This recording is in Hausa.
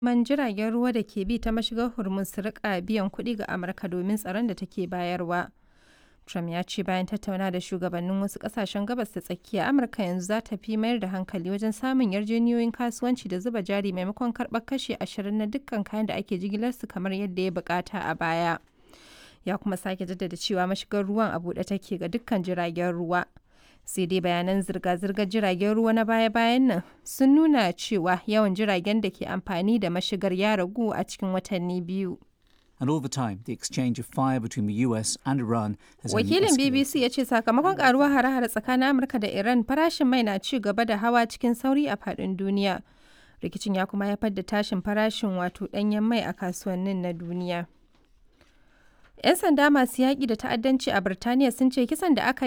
man jiragen ruwa da ke bi ta mashigar Hormuz su rika biyan kuɗi ga Amurka domin tsaron da take bayarwa. Trump ya ce bayan tattauna da shugabannin wasu ƙasashen gabas da tsakiya, Amurka yanzu za ta fi mayar da hankali wajen samun yarjejeniyoyin kasuwanci da zuba jari maimakon karɓar kashi ashirin na dukkan kayan da ake jigilarsu kamar yadda ya bukata a baya. Ya kuma sake jaddada cewa mashigar ruwan a buɗe take ga dukkan jiragen ruwa. sai dai bayanan zirga-zirgar jiragen ruwa na baya-bayan nan sun nuna cewa yawan jiragen da ke amfani da mashigar ya ragu a cikin watanni biyu. And all the time, the exchange of fire between the US and Iran has Wakilin only escalated. BBC ya ce sakamakon karuwar hare-hare tsakanin Amurka da Iran farashin mai na ci gaba da hawa cikin sauri a faɗin duniya. Rikicin ya kuma haifar da tashin farashin wato ɗanyen mai a kasuwannin na duniya. 'Yan sanda masu yaƙi da ta'addanci a Birtaniya sun ce kisan da aka